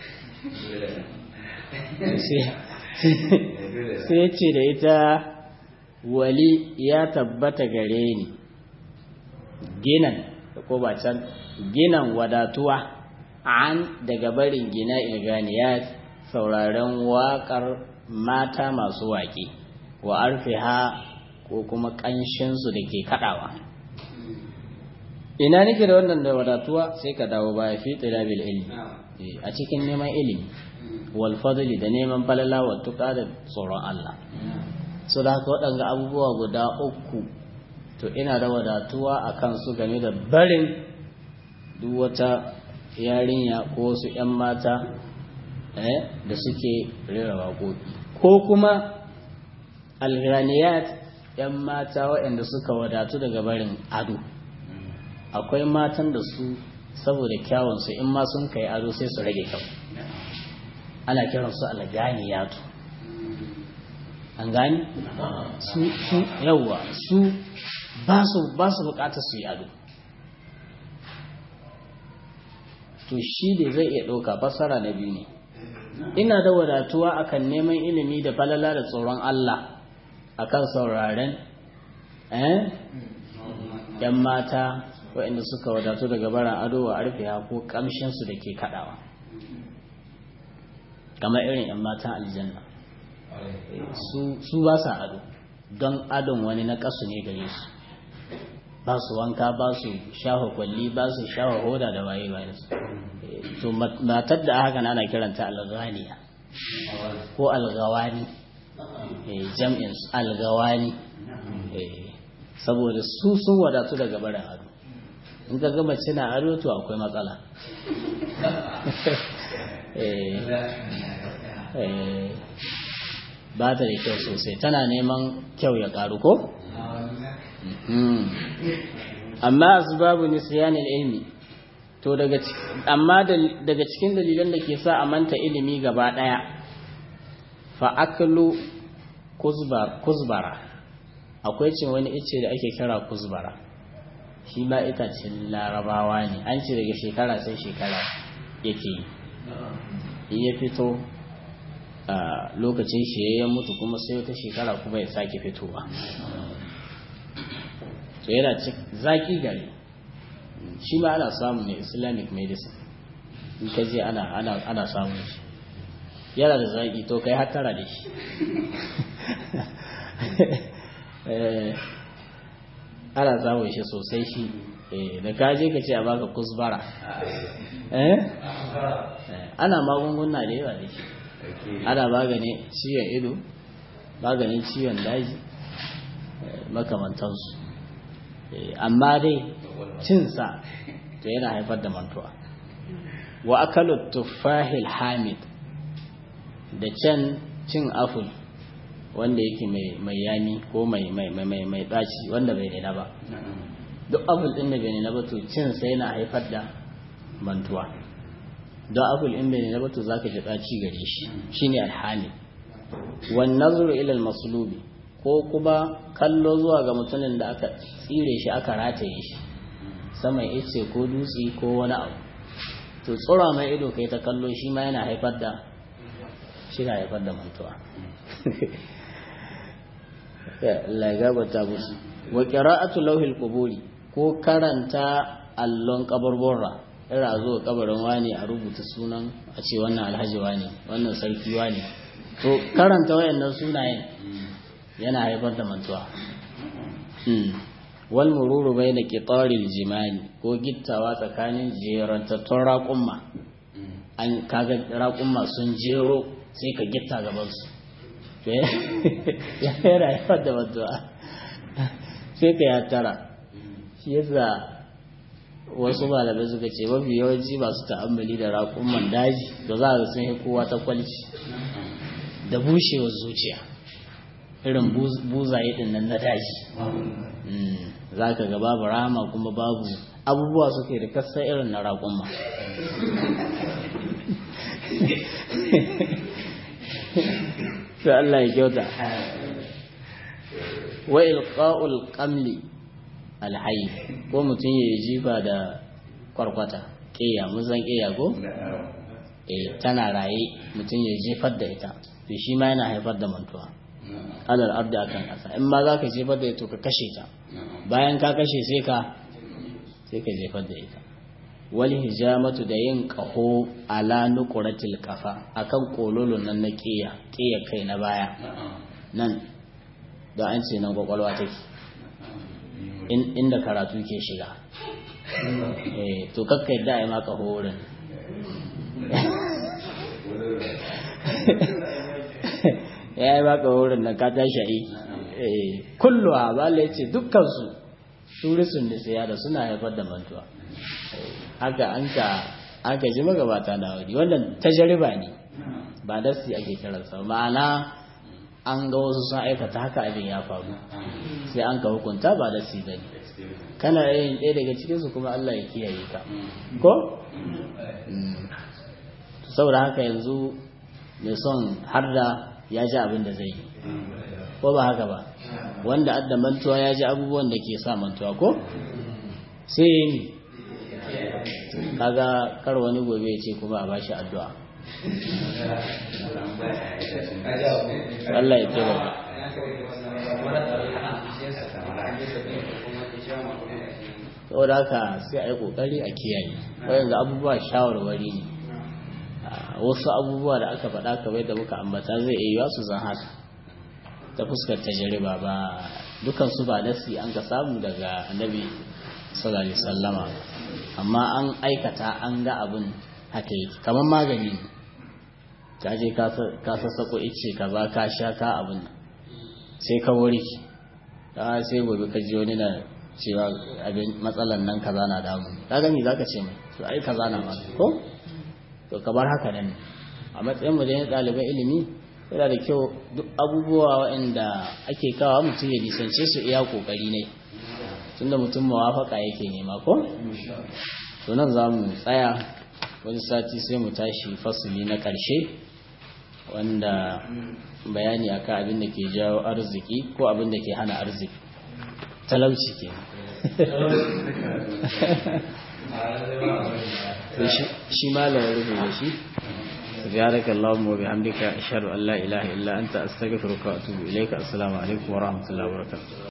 sai ce da ita wali ya tabbata gare ni ginan ko ba can ginan wadatuwa an daga barin gina ilganiya sauraren waƙar mata masu waƙe wa arfiha ko kuma ƙanshinsu da ke kaɗawa ina nake da wannan da wadatuwa sai ka dawo baya fi tsilabil ilmi a cikin neman ilimi wal fadli da neman falala wa tuka da tsoron Allah so da haka waɗanga abubuwa guda uku to ina da wadatuwa a kansu game da barin duk wata yarinya ko wasu 'yan mata da suke rera waƙoƙi ko kuma alghaniyat 'yan mata waɗanda suka wadatu daga barin ado akwai matan da su saboda kyawunsu in ma sun kai ado sai su rage kyau ana kiransu alganiyatu an gani su su yawa su ba su ba su bukatar su yi ado to shi da zai iya ɗauka fassara na biyu ne ina da wadatuwa akan neman ilimi da falala da tsoron Allah akan sauraren eh yan mata waɗanda suka wadatu daga baran ado wa arfiya ko kamshinsu da ke kaɗawa kamar irin yan matan aljanna su ba sa ado don adon wani na ƙasu ne gare su ba su wanka ba su shafa kwalli ba su shafa hoda da waye waye su to matar da haka ana kiranta alghaniya ko algawani jam'in algawani saboda su sun wadatu daga barin ado in ka gama cina ado to akwai matsala ba ta da kyau sosai tana neman kyau ya karu ko? amma asbabu nisyanil ilmi to daga amma daga cikin dalilan da ke sa a manta ilimi gaba daya fa aklu kuzbara akwai cin wani ice da ake kira kuzbara shi ma itacen larabawa ne an ce daga shekara sai shekara yake yi ya fito a lokacin shi ya mutu kuma sai wata shekara kuma ya sake fitowa to yana zaki gari shi ma ana samun ne islamic medicine in ka je ana samun shi yana da zaki to kai hatara da shi ana samun shi sosai shi da ka je ka ce a baka kusbara ana magunguna da yawa da shi ana maganin ciwon ido maganin ciwon daji makamantansu amma dai cinsa to yana haifar da mantuwa wa akalu tuffahil hamid da can cin aful wanda yake mai yami ko mai mai mai mai daci wanda bai nuna ba duk apple din da bai nuna ba to cin sai yana haifar da mantuwa don apple din bai nuna ba to zaka ji daci gare shi shine alhali wan nazru ila almaslubi ko kuma kallo zuwa ga mutumin da aka tsire shi aka rataye shi saman ice ko dutse ko wani abu to tsura mai ido kai ta kallo shi ma yana haifar da shi na haifar da mantuwa Allah ya gabata musu wa qira'atu lawhil quburi ko karanta allon kaburbura ira zo kabarin wani a rubuta sunan a ce wannan alhaji wani wannan sarki wani to karanta wayannan sunayen yana haifar da mantuwa wal mururu bayna qitaril jimani ko gittawa tsakanin jerantattun raƙumma an kaga raƙumma sun jero sai ka gitta gaban su ya yana haifar da mantuwa sai ka ya tara shi yasa wasu malamai suka ce mafi yawanci masu ta'ammali da raƙumman daji da za a sun yi kowa ta kwalci da bushewar zuciya irin buzaye din nan na daji za ka ga babu rama kuma babu abubuwa suke da kasa irin na raƙumma sai Allah ya kyauta wa ilqa'ul qamli alhayy ko mutum ya jifa da kwarkwata ƙeya mun san ƙeya ko eh tana raye mutum ya jefar da ita to shi ma yana haifar da mantuwa alal abdi akan ƙasa in ma za ka jefar da ita ka kashe ta bayan ka kashe sai ka sai ka jefar da ita wal hijamatu da yin qaho ala nuqratil qafa akan kololon nan na ƙeya ƙeya kai na baya nan da an ce nan kwakwalwa take inda karatu ke shiga eh to kakka yadda a yi maka horin ya yi maka horin da ka tashi yi kulluwa ba la ce dukkansu turisun da siya da suna haifar da mantuwa haka an ka an ka ji magabata na wuri wannan tajariba ne ba dasi ake kiransa ma'ana an ga wasu sun aikata haka abin ya faru sai an ka hukunta ba da si bane kana yin ɗaya daga cikinsu kuma Allah ya kiyaye ka ko saboda haka yanzu mai son har da ya ji abin da zai yi ko ba haka ba wanda adda mantuwa ya ji abubuwan da ke sa mantuwa ko sai yi kaga kar wani gobe ya ce kuma a bashi addu'a Allah ya ce ba saboda haka sai a yi kokari a kiyaye wayanzu abubuwa shawarwari ne wasu abubuwa da aka faɗa kamar da muka ambata zai iya yiwa su zan haka ta fuskar tajriba ba dukan su ba nasi an ka samu daga annabi sallallahu alaihi wasallama amma an aikata an ga abin haka yake kamar magani ne ka je ka sassako ice ka ba ka sha ka abin sai ka wuri ka sai gobe ka ji wani na cewa abin matsalan nan kaza na damu ka gani zaka ce mai to ai kaza na ma ko to ka bar haka nan a matsayin mu da ɗaliban ilimi yana da kyau duk abubuwa waɗanda ake kawo mutum ya nisance su iya kokari ne tunda mutum mawafaka yake nema ko to nan za mu tsaya wani sati sai mu tashi fasuli na ƙarshe wanda bayani akan abin da ke jawo arziki ko abin da ke hana arziki talauci ke shi malam ya rubuta shi سبحانك اللهم وبحمدك أشهد أن لا إله إلا أنت أستغفرك وأتوب إليك السلام عليكم ورحمة الله وبركاته